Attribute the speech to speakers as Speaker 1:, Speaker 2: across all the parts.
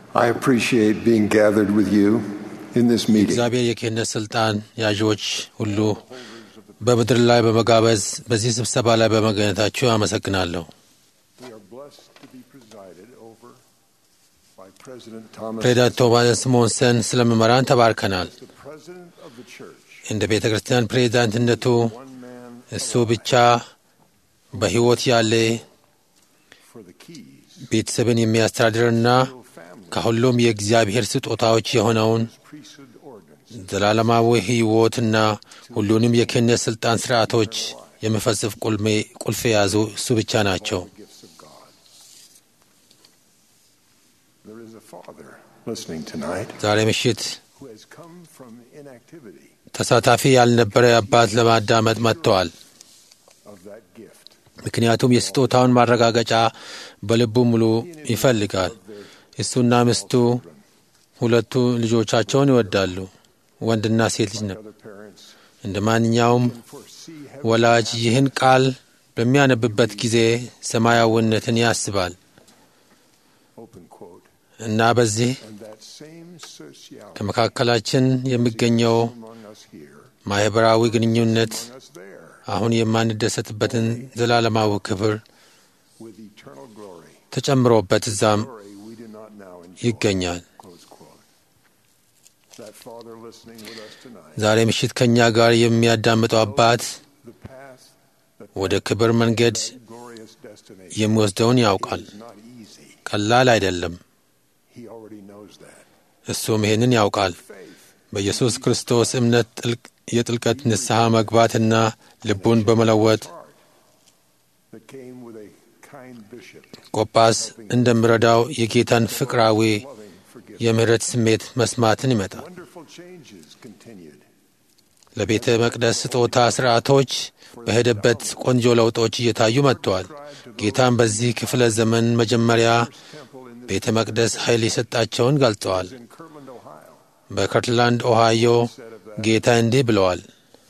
Speaker 1: I appreciate being gathered with you in this meeting.
Speaker 2: እግዚአብሔር የክህነት ስልጣን ያዥዎች ሁሉ በምድር ላይ በመጋበዝ በዚህ ስብሰባ ላይ በመገኘታችሁ አመሰግናለሁ።
Speaker 1: We are blessed to be presided over by President Thomas,
Speaker 2: ፕሬዚዳንት ቶማስ ሞንሰን ስለመመራን ተባርከናል።
Speaker 1: the President of the Church,
Speaker 2: እንደ ቤተ ክርስቲያን ፕሬዚዳንትነቱ
Speaker 1: one man
Speaker 2: እሱ ብቻ በሕይወት ያለ
Speaker 1: for the keys,
Speaker 2: ቤተሰብን የሚያስተዳድርና
Speaker 1: no family,
Speaker 2: ከሁሉም የእግዚአብሔር ስጦታዎች የሆነውን
Speaker 1: priesthood organs,
Speaker 2: ዘላለማዊ ሕይወትና ሁሉንም የክህነት ሥልጣን ሥርዓቶች የሚፈጽፍ ቁልሜ- ቁልፍ የያዙ እሱ ብቻ ናቸው።
Speaker 1: gifts of God. There is a father listening tonight
Speaker 2: ዛሬ ምሽት
Speaker 1: who has come from inactivity
Speaker 2: ተሳታፊ ያልነበረ አባት ለማዳመጥ መጥተዋል።
Speaker 1: of that gift.
Speaker 2: ምክንያቱም የስጦታውን ማረጋገጫ በልቡ ሙሉ ይፈልጋል። እሱና ሚስቱ ሁለቱ ልጆቻቸውን ይወዳሉ፣ ወንድና ሴት ልጅ ነው።
Speaker 1: Other parents
Speaker 2: እንደ ማንኛውም
Speaker 1: foresee heaven
Speaker 2: ወላጅ ይህን ቃል በሚያነብበት ጊዜ ሰማያዊነትን ያስባል
Speaker 1: open quote
Speaker 2: እና በዚህ
Speaker 1: and that same sociality
Speaker 2: ከመካከላችን የሚገኘው
Speaker 1: among us here,
Speaker 2: ማኅበራዊ ግንኙነት
Speaker 1: among us there,
Speaker 2: አሁን የማንደሰትበትን ዘላለማዊ ክብር
Speaker 1: with eternal glory.
Speaker 2: ተጨምሮበት እዛም
Speaker 1: Glory we do not now enjoy.
Speaker 2: ይገኛል።
Speaker 1: Close quote. That father listening with us tonight,
Speaker 2: ዛሬ ምሽት ከእኛ ጋር የሚያዳምጠው አባት
Speaker 1: the path that
Speaker 2: ወደ ክብር መንገድ
Speaker 1: glorious destination
Speaker 2: የሚወስደውን ያውቃል።
Speaker 1: is not easy.
Speaker 2: ቀላል አይደለም።
Speaker 1: He already knows that.
Speaker 2: እሱም ይህንን ያውቃል።
Speaker 1: Faith
Speaker 2: በኢየሱስ ክርስቶስ እምነት ጥልቅ የጥልቀት ንስሐ መግባትና ልቡን በመለወጥ
Speaker 1: heart that came with a kind bishop,
Speaker 2: ቆጳስ እንደሚረዳው የጌታን ፍቅራዊ
Speaker 1: loving, forgiving.
Speaker 2: የምህረት ስሜት መስማትን ይመጣል።
Speaker 1: Wonderful changes continued.
Speaker 2: ለቤተ መቅደስ ስጦታ ስርዓቶች በሄደበት ቆንጆ ለውጦች እየታዩ መጥተዋል። ጌታም በዚህ ክፍለ ዘመን መጀመሪያ
Speaker 1: Temple in
Speaker 2: ቤተ መቅደስ ኃይል የሰጣቸውን ገልጸዋል።
Speaker 1: in Kirtland, Ohio.
Speaker 2: በከርትላንድ ኦሃዮ ጌታ እንዲህ ብለዋል።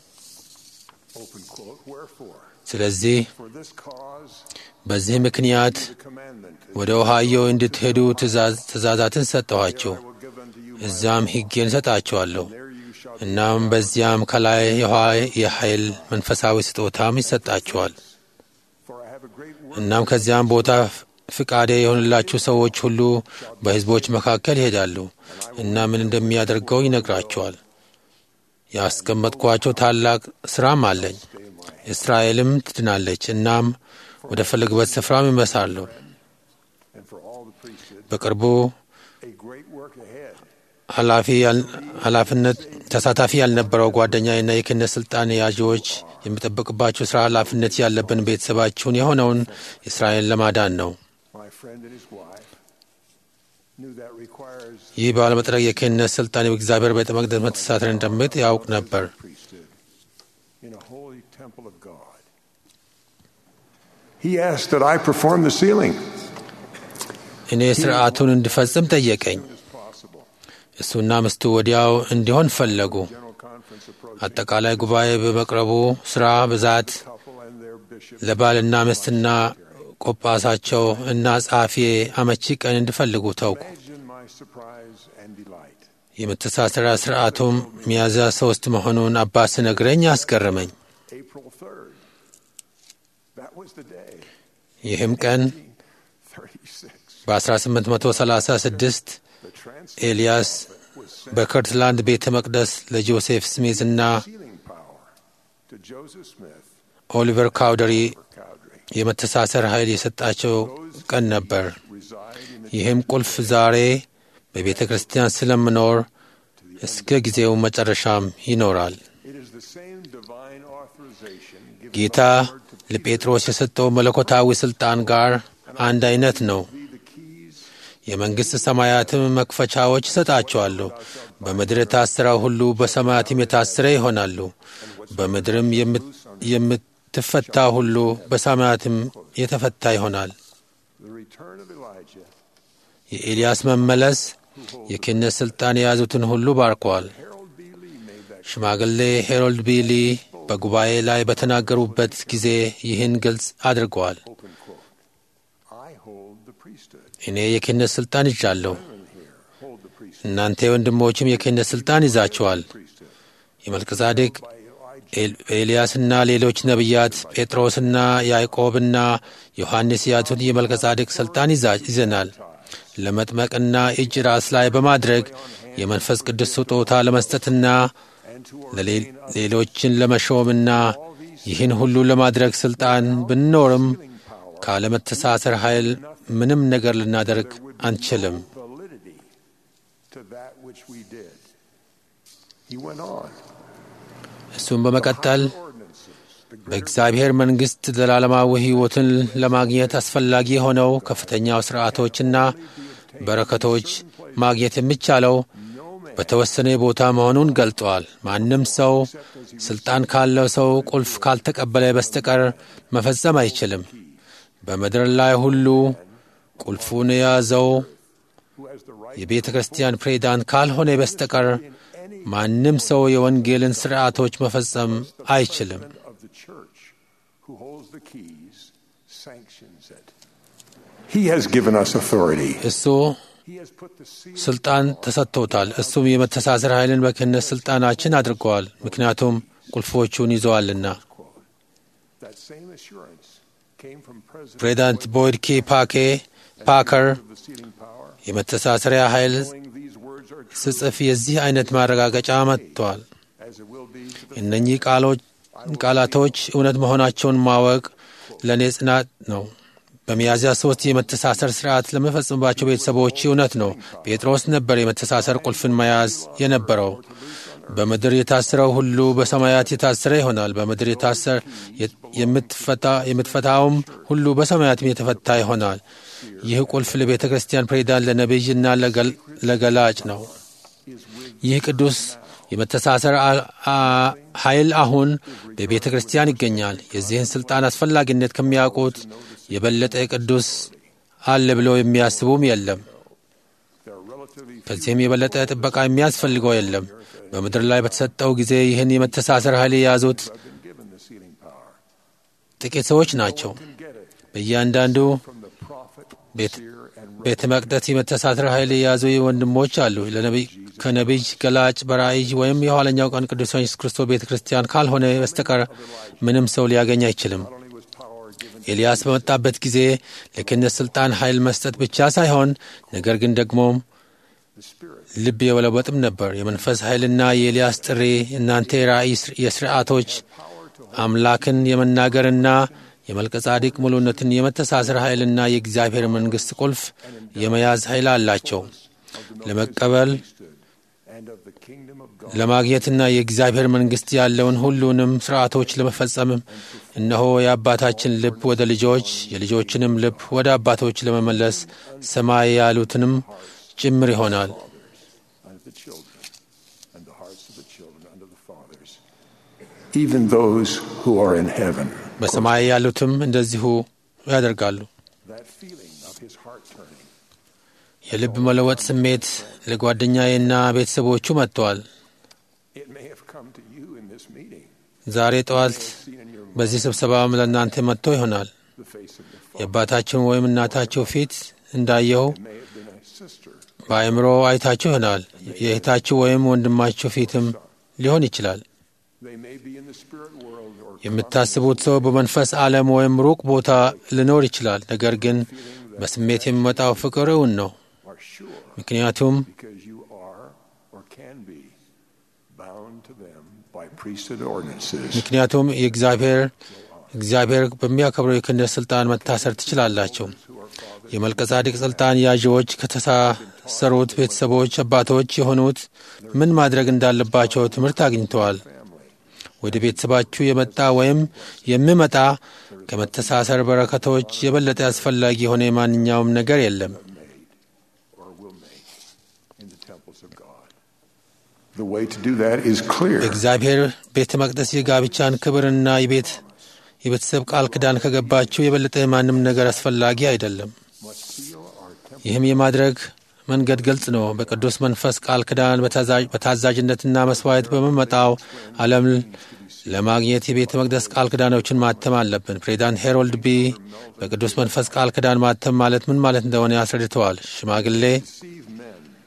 Speaker 1: Open quote. Wherefore,
Speaker 2: ስለዚህ
Speaker 1: for this cause,
Speaker 2: በዚህ ምክንያት
Speaker 1: the commandment
Speaker 2: ወደ ኦሃዮ እንድትሄዱ ትእዛዝ- ትእዛዛትን ሰጠኋችሁ፣
Speaker 1: I will give unto you.
Speaker 2: እዚያም ሕጌን እሰጣችኋለሁ።
Speaker 1: There you shall be.
Speaker 2: እናም በዚያም ከላይ የውኃ- የኃይል መንፈሳዊ ስጦታም ይሰጣችኋል።
Speaker 1: For I have a great work
Speaker 2: እናም ከዚያም ቦታ ፍቃዴ የሆንላችሁ ሰዎች ሁሉ በሕዝቦች መካከል ይሄዳሉ እና ምን እንደሚያደርገው ይነግራቸዋል። ያስቀመጥኳቸው ታላቅ ሥራም አለኝ። እስራኤልም ትድናለች፣ እናም ወደ ፈለግበት ስፍራም ይመሳሉ።
Speaker 1: and for all the priesthood.
Speaker 2: በቅርቡ
Speaker 1: A great work ahead.
Speaker 2: ኃላፊ ያል- ኃላፊነት ተሳታፊ ያልነበረው ጓደኛዬና የክህነት ስልጣን ያዥዎች የሚጠበቅባቸው ስራ ኃላፊነት ያለብን ቤተሰባችሁን የሆነውን እስራኤል ለማዳን ነው።
Speaker 1: My friend and his wife knew that requires
Speaker 2: ይህ ባለመጥረግ የክህነት ስልጣን የእግዚአብሔር ቤተ መቅደስ መተሳሰር እንደምት ያውቅ ነበር።
Speaker 1: priesthood in a holy temple of God. He asked that I perform the sealing
Speaker 2: እኔ ስርዓቱን እንድፈጽም ጠየቀኝ።
Speaker 1: as possible.
Speaker 2: እሱና ምስቱ ወዲያው እንዲሆን ፈለጉ።
Speaker 1: General conference approaching
Speaker 2: አጠቃላይ ጉባኤ በመቅረቡ ስራ ብዛት
Speaker 1: couple and their bishop.
Speaker 2: ለባልና ሚስትና ቆጳሳቸው እና ጸሐፊ አመቺ ቀን እንዲፈልጉ ተውኩ።
Speaker 1: Imagine my surprise and delight.
Speaker 2: የመተሳሰሪያ ስርዓቱም ሚያዝያ ሶስት መሆኑን አባት ሲነግረኝ አስገረመኝ።
Speaker 1: April 3rd. That was the day.
Speaker 2: ይህም ቀን
Speaker 1: 36.
Speaker 2: በ1836
Speaker 1: The trans
Speaker 2: ኤልያስ
Speaker 1: was sent
Speaker 2: በከርትላንድ ቤተ መቅደስ ለጆሴፍ ስሚዝ እና
Speaker 1: sealing power to Joseph Smith
Speaker 2: ኦሊቨር ካውደሪ
Speaker 1: for Cowdery.
Speaker 2: የመተሳሰር ኃይል የሰጣቸው ቀን ነበር።
Speaker 1: Reside in the
Speaker 2: ይህም ቁልፍ ዛሬ በቤተ ክርስቲያን ስለምኖር እስከ ጊዜው መጨረሻም ይኖራል።
Speaker 1: It is the same divine authorization given
Speaker 2: ጌታ ለጴጥሮስ የሰጠው መለኮታዊ ሥልጣን ጋር አንድ አይነት ነው።
Speaker 1: be the keys
Speaker 2: የመንግሥት ሰማያትም መክፈቻዎች ይሰጣቸዋለሁ። በምድር የታሰረው ሁሉ በሰማያትም የታሰረ ይሆናሉ። በምድርም የምት- የምትፈታ ሁሉ በሰማያትም የተፈታ ይሆናል።
Speaker 1: the return of Elijah
Speaker 2: የኤልያስ መመለስ የክህነት ሥልጣን የያዙትን ሁሉ ባርኳል።
Speaker 1: Harold B. Lee made that
Speaker 2: ሽማግሌ ሄሮልድ ቢሊ በጉባኤ ላይ በተናገሩበት ጊዜ ይህን ግልጽ አድርገዋል።
Speaker 1: open quote. I hold the priesthood.
Speaker 2: እኔ የክህነት ሥልጣን ይዣለሁ።
Speaker 1: Women here
Speaker 2: እናንተ ወንድሞችም የክህነት ሥልጣን ይዛችኋል። የመልከጻዴቅ ኤልያስና ሌሎች ነቢያት ጴጥሮስና ያዕቆብና ዮሐንስ ያቱን የመልከጻዴቅ ሥልጣን ይዘናል። ለመጥመቅና እጅ ራስ ላይ በማድረግ የመንፈስ ቅዱስ ስጦታ ለመስጠትና ሌሎችን ለመሾምና ይህን ሁሉ ለማድረግ ሥልጣን ብንኖርም ካለመተሳሰር ኃይል ምንም ነገር ልናደርግ አንችልም። እሱም በመቀጠል በእግዚአብሔር መንግሥት ዘላለማዊ ሕይወትን ለማግኘት አስፈላጊ የሆነው ከፍተኛው ሥርዓቶችና በረከቶች ማግኘት የሚቻለው በተወሰነ ቦታ መሆኑን ገልጠዋል። ማንም ሰው ሥልጣን ካለው ሰው ቁልፍ ካልተቀበለ በስተቀር መፈጸም አይችልም። በምድር ላይ ሁሉ ቁልፉን የያዘው የቤተ ክርስቲያን ፕሬዝዳንት ካልሆነ በስተቀር ማንም ሰው የወንጌልን ሥርዓቶች መፈጸም አይችልም። እሱ ስልጣን ተሰጥቶታል። እሱም የመተሳሰር ኃይልን በክህነት ሥልጣናችን አድርገዋል፣ ምክንያቱም ቁልፎቹን ይዘዋልና። ፕሬዚዳንት ቦይድ ኬ ፓኬ ፓከር የመተሳሰሪያ ኃይል ስጽፍ የዚህ አይነት ማረጋገጫ መጥተዋል። እነኚህ ቃላቶች እውነት መሆናቸውን ማወቅ ለእኔ ጽናት ነው። በሚያዝያ ሶስት የመተሳሰር ስርዓት ለመፈጸምባቸው ቤተሰቦች እውነት ነው። ጴጥሮስ ነበር የመተሳሰር ቁልፍን መያዝ የነበረው። በምድር የታሰረው ሁሉ በሰማያት የታሰረ ይሆናል። በምድር የታሰር የምትፈታውም ሁሉ በሰማያትም የተፈታ ይሆናል። ይህ ቁልፍ ለቤተ ክርስቲያን ፕሬዝዳንት፣ ለነቢይና ለገላጭ ነው። ይህ ቅዱስ የመተሳሰር ኃይል አሁን በቤተ ክርስቲያን ይገኛል። የዚህን ሥልጣን አስፈላጊነት ከሚያውቁት የበለጠ ቅዱስ አለ ብለው የሚያስቡም የለም። ከዚህም የበለጠ ጥበቃ የሚያስፈልገው የለም። በምድር ላይ በተሰጠው ጊዜ ይህን የመተሳሰር ኃይል የያዙት ጥቂት ሰዎች ናቸው። በእያንዳንዱ ቤተ መቅደስ የመተሳሰር ኃይል የያዙ ወንድሞች አሉ። ከነቢይ ገላጭ፣ በራእይ ወይም የኋለኛው ቀን ቅዱስ ኢየሱስ ክርስቶስ ቤተ ክርስቲያን ካልሆነ በስተቀር ምንም ሰው ሊያገኝ አይችልም። ኤልያስ በመጣበት ጊዜ ለክህነት ሥልጣን ኃይል መስጠት ብቻ ሳይሆን ነገር ግን ደግሞም ልብ የመለወጥም ነበር። የመንፈስ ኃይልና የኤልያስ ጥሪ እናንተ የራእይ የሥርዓቶች አምላክን የመናገርና የመልከጻዲቅ ሙሉነትን የመተሳሰር ኃይልና የእግዚአብሔር መንግሥት ቁልፍ የመያዝ ኃይል አላቸው። ለመቀበል ለማግኘትና የእግዚአብሔር መንግሥት ያለውን ሁሉንም ሥርዓቶች ለመፈጸምም እነሆ የአባታችን ልብ ወደ ልጆች የልጆችንም ልብ ወደ አባቶች ለመመለስ ሰማይ ያሉትንም ጭምር ይሆናል።
Speaker 1: even those who are in heaven.
Speaker 2: በሰማይ ያሉትም እንደዚሁ ያደርጋሉ።
Speaker 1: That feeling of his heart turning
Speaker 2: የልብ መለወጥ ስሜት ለጓደኛዬና ቤተሰቦቹ መጥተዋል።
Speaker 1: it may have come to you in this meeting,
Speaker 2: ዛሬ ጠዋት
Speaker 1: seen in your
Speaker 2: በዚህ ስብሰባም ለእናንተ መጥቶ ይሆናል።
Speaker 1: the face of your father.
Speaker 2: የአባታችን ወይም እናታቸው ፊት እንዳየው
Speaker 1: It may have been a sister,
Speaker 2: በአእምሮ አይታችሁ ይሆናል። የእህታችሁ ወይም ወንድማችሁ ፊትም ሊሆን ይችላል።
Speaker 1: they may be in the spirit world or
Speaker 2: የምታስቡት ሰው በመንፈስ ዓለም ወይም ሩቅ ቦታ ሊኖር ይችላል። ነገር ግን በስሜት የሚመጣው ፍቅር እውን ነው።
Speaker 1: are sure
Speaker 2: ምክንያቱም
Speaker 1: because you are or can be bound to them by priesthood ordinances.
Speaker 2: ምክንያቱም የእግዚአብሔር እግዚአብሔር በሚያከብረው የክህነት ስልጣን መታሰር ትችላላችሁ። የመልከጻዲቅ ስልጣን ያዥዎች ከተሳሰሩት ቤተሰቦች አባቶች የሆኑት ምን ማድረግ እንዳለባቸው ትምህርት አግኝተዋል። ወደ ቤተሰባችሁ የመጣ ወይም የሚመጣ ከመተሳሰር በረከቶች የበለጠ አስፈላጊ የሆነ ማንኛውም ነገር የለም።
Speaker 1: or will make in the temples of God. The way to do that is clear.
Speaker 2: እግዚአብሔር ቤተ መቅደስ የጋብቻን ክብርና የቤት የቤተሰብ ቃል ኪዳን ከገባችሁ የበለጠ ማንም ነገር አስፈላጊ አይደለም።
Speaker 1: Must seal our temple
Speaker 2: ይህም የማድረግ መንገድ ግልጽ ነው። በቅዱስ መንፈስ ቃል ኪዳን በታዛዥ- በታዛዥነትና መስዋዕት በመመጣው ዓለም ለማግኘት የቤተ መቅደስ ቃል ኪዳኖችን ማተም አለብን። ፕሬዚዳንት ሄሮልድ ቢ በቅዱስ መንፈስ ቃል ኪዳን ማተም ማለት ምን ማለት እንደሆነ አስረድተዋል። ሽማግሌ
Speaker 1: deceive men. The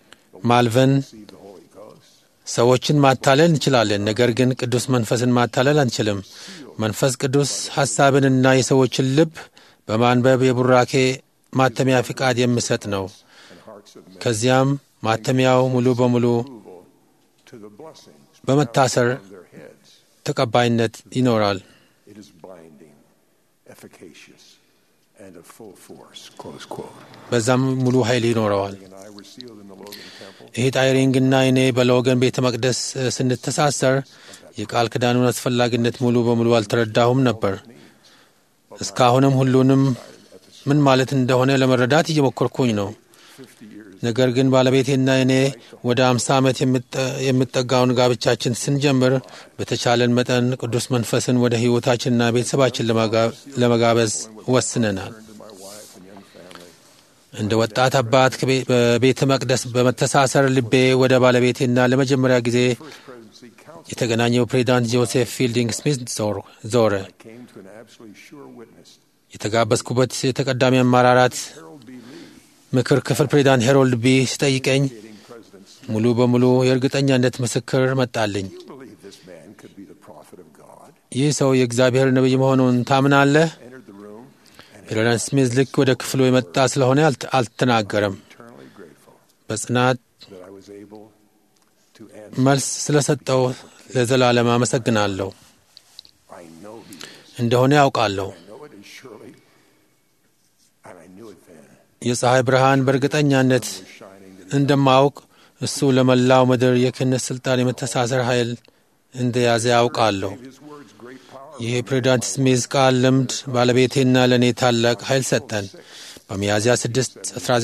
Speaker 2: ማልቨን
Speaker 1: see the Holy Ghost.
Speaker 2: ሰዎችን ማታለል እንችላለን፣ ነገር ግን ቅዱስ መንፈስን ማታለል አንችልም። መንፈስ ቅዱስ ሐሳብንና የሰዎችን ልብ በማንበብ የቡራኬ ማተሚያ ፍቃድ የሚሰጥ ነው።
Speaker 1: and hearts of men
Speaker 2: ከዚያም ማተሚያው ሙሉ በሙሉ
Speaker 1: approval to the blessings
Speaker 2: በመታሰር
Speaker 1: on their heads.
Speaker 2: ተቀባይነት ይኖራል።
Speaker 1: It is binding, efficacious, and of full force. Close quote.
Speaker 2: በዛም ሙሉ ኃይል ይኖረዋል።
Speaker 1: And I were sealed in the Logan Temple.
Speaker 2: ይህ ጣይሪንግና እኔ በሎገን ቤተ መቅደስ እ፣ ስንተሳሰር የቃል ኪዳኑን አስፈላጊነት ሙሉ በሙሉ አልተረዳሁም ነበር። እስካሁንም ሁሉንም ምን ማለት እንደሆነ ለመረዳት እየሞከርኩኝ ነው።
Speaker 1: 50 years
Speaker 2: ነገር ግን ባለቤቴና እኔ ወደ አምሳ ዓመት የምጠ- የሚጠጋውን ጋብቻችን ስንጀምር በተቻለን መጠን ቅዱስ መንፈስን ወደ ሕይወታችንና ቤተሰባችን ለመጋ- ለመጋበዝ ወስነናል።
Speaker 1: to my wife and young family.
Speaker 2: እንደ ወጣት አባት ከቤ- በቤተ መቅደስ በመተሳሰር ልቤ ወደ ባለቤቴና ለመጀመሪያ ጊዜ
Speaker 1: First presidency council
Speaker 2: የተገናኘው ፕሬዚዳንት ጆሴፍ ፊልዲንግ ስሚት ዞር- ዞረ።
Speaker 1: came to an absolutely sure witness.
Speaker 2: የተጋበዝኩበት የተቀዳሚ አመራራት
Speaker 1: Harold B. Lee,
Speaker 2: ምክር ክፍል ፕሬዚዳንት ሄሮልድ ቢ ሲጠይቀኝ
Speaker 1: dating presidents.
Speaker 2: ሙሉ በሙሉ የእርግጠኛነት ምስክር መጣልኝ።
Speaker 1: You believe this man could be the prophet of God?
Speaker 2: ይህ ሰው የእግዚአብሔር ነቢይ መሆኑን ታምናለህ?
Speaker 1: Entered the room and
Speaker 2: ፕሬዚዳንት ስሚዝ ልክ ወደ ክፍሉ የመጣ ስለሆነ አልት- አልተናገረም።
Speaker 1: eternally grateful
Speaker 2: በጽናት
Speaker 1: that I was able to answer.
Speaker 2: መልስ ስለሰጠው ለዘላለም አመሰግናለሁ።
Speaker 1: I know he is.
Speaker 2: እንደሆነ ያውቃለሁ።
Speaker 1: I know it is surely, and I knew it then.
Speaker 2: የፀሐይ ብርሃን በእርግጠኛነት
Speaker 1: was shining in
Speaker 2: እንደማውቅ እሱ ለመላው ምድር የክህነት ስልጣን የመተሳሰር ኃይል እንደያዘ ያውቃለሁ።
Speaker 1: his words great power.
Speaker 2: ይህ የፕሬዚዳንት ስሚዝ ቃል ልምድ ባለቤቴና ለእኔ ታላቅ ኃይል ሰጠን። በሚያዝያ 6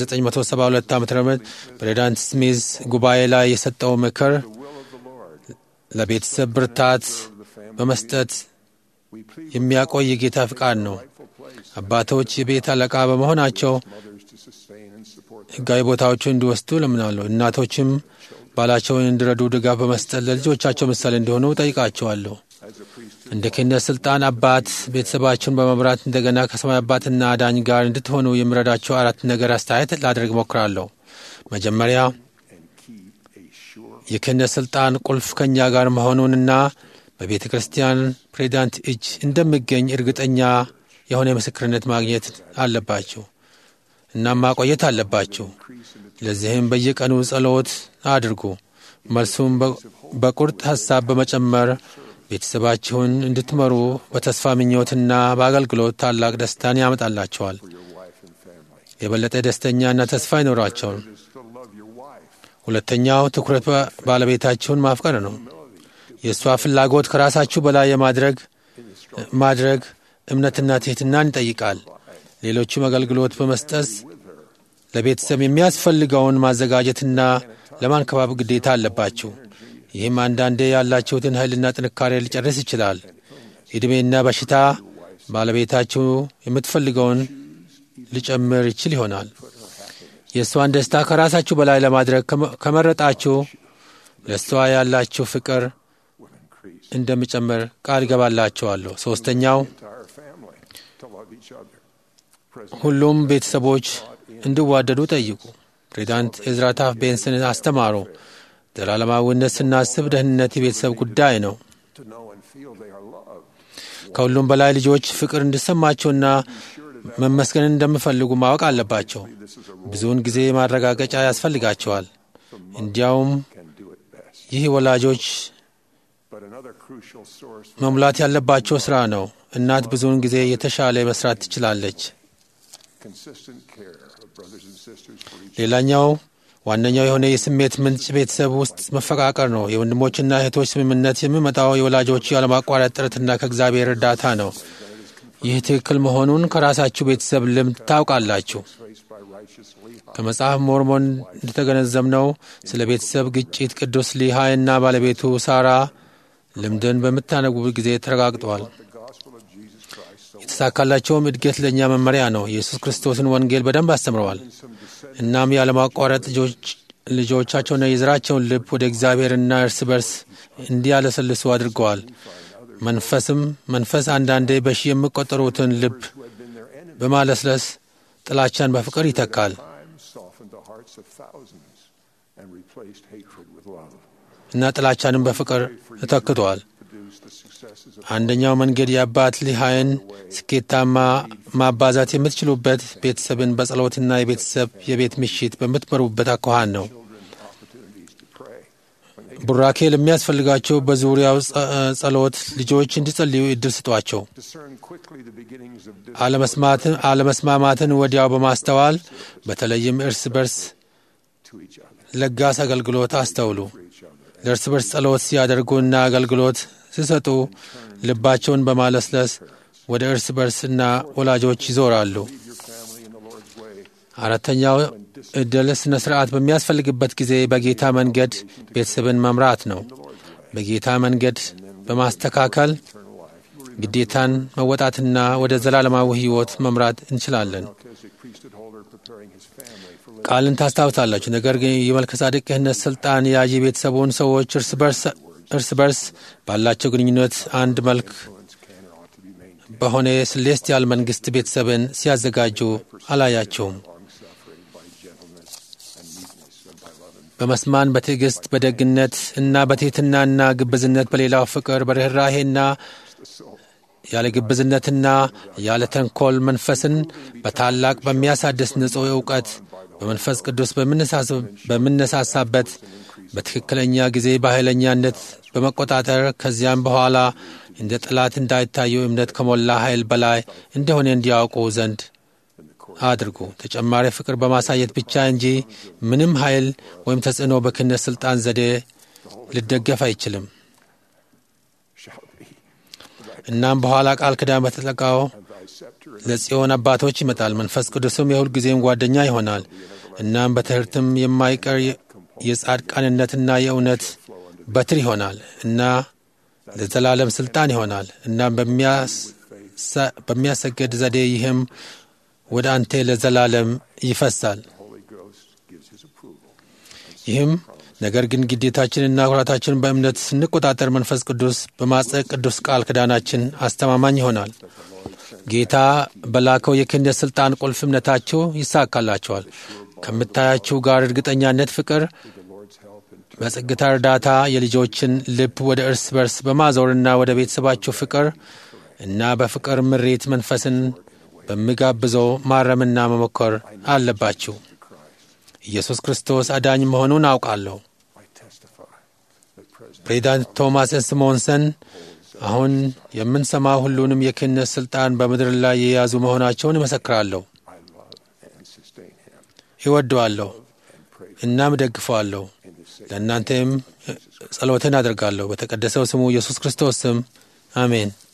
Speaker 2: 1972 ዓ ም ፕሬዚዳንት ስሚዝ ጉባኤ ላይ የሰጠው ምክር
Speaker 1: The will of the Lord.
Speaker 2: ለቤተሰብ ብርታት
Speaker 1: of the family.
Speaker 2: በመስጠት
Speaker 1: We plead
Speaker 2: የሚያቆይ የጌታ ፍቃድ ነው።
Speaker 1: rightful place.
Speaker 2: አባቶች የቤት አለቃ በመሆናቸው
Speaker 1: Mothers to sustain and support them.
Speaker 2: ሕጋዊ ቦታዎችን እንዲወስዱ ለምናለሁ። እናቶችም ባላቸውን እንዲረዱ ድጋፍ በመስጠት ለልጆቻቸው ምሳሌ እንዲሆኑ ጠይቃቸዋለሁ።
Speaker 1: As a priest
Speaker 2: እንደ ክህነት ስልጣን አባት ቤተሰባችሁን በመምራት እንደገና ከሰማይ አባትና አዳኝ ጋር እንድትሆኑ የሚረዳቸው አራት ነገር አስተያየት ላደርግ ሞክራለሁ። መጀመሪያ
Speaker 1: and keep a sure
Speaker 2: የክህነት ስልጣን ቁልፍ ከእኛ ጋር መሆኑንና በቤተ ክርስቲያን ፕሬዚዳንት እጅ እንደሚገኝ እርግጠኛ የሆነ ምስክርነት ማግኘት አለባችሁ እናም ማቆየት አለባችሁ።
Speaker 1: increase in the
Speaker 2: ለዚህም በየቀኑ ጸሎት አድርጉ። መልሱም በ- በቁርጥ ሐሳብ በመጨመር ቤተሰባችሁን እንድትመሩ በተስፋ ምኞትና በአገልግሎት ታላቅ ደስታን ያመጣላቸዋል።
Speaker 1: for your wife and family.
Speaker 2: የበለጠ ደስተኛና ተስፋ ይኖራቸዋል።
Speaker 1: It is to love your wife.
Speaker 2: ሁለተኛው ትኩረት በ- ባለቤታችሁን ማፍቀር ነው። የእሷ ፍላጎት ከራሳችሁ በላይ የማድረግ ማድረግ እምነትና ትሕትናን ይጠይቃል። ሌሎቹም አገልግሎት በመስጠት ለቤተሰብ የሚያስፈልገውን ማዘጋጀትና ለማንከባብ ግዴታ አለባችሁ። ይህም አንዳንዴ ያላችሁትን ኃይልና ጥንካሬ ሊጨርስ ይችላል። ዕድሜና በሽታ ባለቤታችሁ የምትፈልገውን ሊጨምር ይችል ይሆናል። የእሷን ደስታ ከራሳችሁ በላይ ለማድረግ ከመ- ከመረጣችሁ ለእሷ ያላችሁ ፍቅር
Speaker 1: Will increase.
Speaker 2: እንደሚጨምር ቃል ገባላችኋለሁ። ሦስተኛው
Speaker 1: Entire family to love each other. President
Speaker 2: ሁሉም ቤተሰቦች እንዲዋደዱ ጠይቁ። ፕሬዚዳንት ኤዝራ ታፍ ቤንስን አስተማሩ። ዘላለማዊነት ስናስብ ደህንነት የቤተሰብ ጉዳይ ነው።
Speaker 1: to know and feel they are loved.
Speaker 2: ከሁሉም በላይ ልጆች ፍቅር እንዲሰማቸውና መመስገንን እንደሚፈልጉ ማወቅ አለባቸው።
Speaker 1: This is a role
Speaker 2: ብዙውን ጊዜ ማረጋገጫ ያስፈልጋቸዋል። እንዲያውም
Speaker 1: can do it best.
Speaker 2: ይህ ወላጆች
Speaker 1: But another crucial source for
Speaker 2: መሙላት ያለባቸው ሥራ ነው። እናት ብዙውን ጊዜ የተሻለ መስራት ትችላለች።
Speaker 1: consistent care of brothers and sisters for each
Speaker 2: ሌላኛው ዋነኛው የሆነ የስሜት ምንጭ ቤተሰብ ውስጥ መፈቃቀር ነው። የወንድሞችና እህቶች ስምምነት የሚመጣው የወላጆቹ ያለማቋረጥ ጥረትና ከእግዚአብሔር እርዳታ ነው። ይህ ትክክል መሆኑን ከራሳችሁ ቤተሰብ ልምድ ታውቃላችሁ።
Speaker 1: faced by righteous Lehi.
Speaker 2: ከመጽሐፍ ሞርሞን እንደተገነዘብነው ስለ ቤተሰብ ግጭት ቅዱስ ሊሃይና ባለቤቱ ሳራ ልምድን በምታነቡበት ጊዜ ተረጋግጠዋል።
Speaker 1: The gospel of Jesus Christ so
Speaker 2: የተሳካላቸውም እድገት ለእኛ መመሪያ ነው። ኢየሱስ ክርስቶስን ወንጌል በደንብ አስተምረዋል።
Speaker 1: some descent
Speaker 2: እናም ያለማቋረጥ ልጆች ልጆቻቸውና የዘራቸውን ልብ ወደ እግዚአብሔርና እርስ በርስ እንዲያለሰልሱ አድርገዋል። መንፈስም መንፈስ አንዳንዴ በሺህ የሚቆጠሩትን ልብ
Speaker 1: who had been their enemies
Speaker 2: በማለስለስ ጥላቻን በፍቅር ይተካል።
Speaker 1: time softened the hearts of thousands and replaced hatred with love.
Speaker 2: እና ጥላቻንም በፍቅር ተተክቷል።
Speaker 1: Produce the successes of
Speaker 2: አንደኛው መንገድ የአባት ሊሃይን ስኬታማ ማባዛት የምትችሉበት ቤተሰብን በጸሎትና የቤተሰብ የቤት ምሽት በምትመሩበት አኳኋን ነው።
Speaker 1: children opportunities to pray. When they
Speaker 2: ቡራኬ ለሚያስፈልጋቸው በዙሪያው ጸ- ጸሎት ልጆች እንዲጸልዩ እድል ስጧቸው።
Speaker 1: discern quickly the beginnings of dis-
Speaker 2: አለመስማትን አለመስማማትን ወዲያው በማስተዋል በተለይም እርስ በርስ
Speaker 1: to each other,
Speaker 2: ለጋስ አገልግሎት አስተውሉ።
Speaker 1: for each other.
Speaker 2: ለእርስ በርስ ጸሎት ሲያደርጉና አገልግሎት ሲሰጡ ልባቸውን በማለስለስ ወደ እርስ በርስና ወላጆች ይዞራሉ።
Speaker 1: Lead your family in the Lord's way.
Speaker 2: አራተኛው እድል ስነ ስርዓት በሚያስፈልግበት ጊዜ በጌታ መንገድ ቤተሰብን መምራት ነው። በጌታ መንገድ በማስተካከል
Speaker 1: Eternal life. You will
Speaker 2: ግዴታን መወጣትና ወደ ዘላለማዊ ሕይወት መምራት እንችላለን።
Speaker 1: Melchizedek priesthood holder preparing his family for living
Speaker 2: ቃልን ታስታውሳላችሁ። ነገር ግን የመልከሳዴቅ ክህነት ስልጣን የያዥ ቤተሰቡን ሰዎች እርስ በርስ እርስ በርስ ባላቸው ግንኙነት አንድ መልክ
Speaker 1: influence can or ought to be maintained.
Speaker 2: በሆነ ሴሌስቲያል መንግስት ቤተሰብን ሲያዘጋጁ አላያቸውም።
Speaker 1: Long suffering by gentleness and meekness and by love and
Speaker 2: በመስማን በትዕግስት በደግነት እና በትሕትናና ግብዝነት በሌላው ፍቅር በርኅራሄና
Speaker 1: the soul.
Speaker 2: ያለ ግብዝነትና ያለ ተንኮል መንፈስን በታላቅ በሚያሳድስ ንጹሕ እውቀት በመንፈስ ቅዱስ በምነሳስ- በምነሳሳበት በትክክለኛ ጊዜ በኃይለኛነት በመቆጣጠር ከዚያም በኋላ እንደ ጠላት እንዳይታዩ እምነት ከሞላ ኃይል በላይ እንደሆነ እንዲያውቁ ዘንድ አድርጉ። ተጨማሪ ፍቅር በማሳየት ብቻ እንጂ ምንም ኃይል ወይም ተጽዕኖ በክህነት ሥልጣን ዘዴ ሊደገፍ አይችልም።
Speaker 1: shall be.
Speaker 2: እናም በኋላ ቃል ኪዳን በተጠቃው
Speaker 1: And thy scepter and
Speaker 2: ለጽዮን አባቶች ይመጣል። መንፈስ ቅዱስም የሁል ጊዜም ጓደኛ ይሆናል። እናም በትምህርትም የማይቀር የ- የጻድቃንነትና የእውነት በትር ይሆናል እና ለዘላለም ስልጣን ይሆናል። እናም በሚያሰ- በሚያሰግድ ዘዴ ይህም ወደ አንተ ለዘላለም ይፈሳል።
Speaker 1: the Holy Ghost gives his approval.
Speaker 2: ይህም ነገር ግን ግዴታችንና ኩራታችንን በእምነት ስንቆጣጠር መንፈስ ቅዱስ በማጸቅ ቅዱስ ቃል ኪዳናችን አስተማማኝ ይሆናል። ጌታ በላከው የክህነት ሥልጣን ቁልፍ እምነታችሁ ይሳካላችኋል። ከምታያችሁ ጋር እርግጠኛነት፣ ፍቅር፣
Speaker 1: With the Lord's help and
Speaker 2: በጸጥታ እርዳታ የልጆችን ልብ ወደ እርስ በርስ በማዞርና ወደ ቤተሰባችሁ ፍቅር እና በፍቅር ምሬት መንፈስን በሚጋብዘው ማረምና መሞከር አለባችሁ። ኢየሱስ ክርስቶስ አዳኝ መሆኑን አውቃለሁ።
Speaker 1: I testify that President
Speaker 2: ፕሬዚዳንት ቶማስ ስሞንሰን አሁን የምንሰማው ሁሉንም የክህነት ሥልጣን በምድር ላይ የያዙ መሆናቸውን እመሰክራለሁ።
Speaker 1: I love and sustain him
Speaker 2: ይወደዋለሁ
Speaker 1: and pray
Speaker 2: እናም እደግፈዋለሁ።
Speaker 1: in the sacred
Speaker 2: ለእናንተም ጸሎትን አደርጋለሁ። በተቀደሰው ስሙ ኢየሱስ ክርስቶስ ስም አሜን።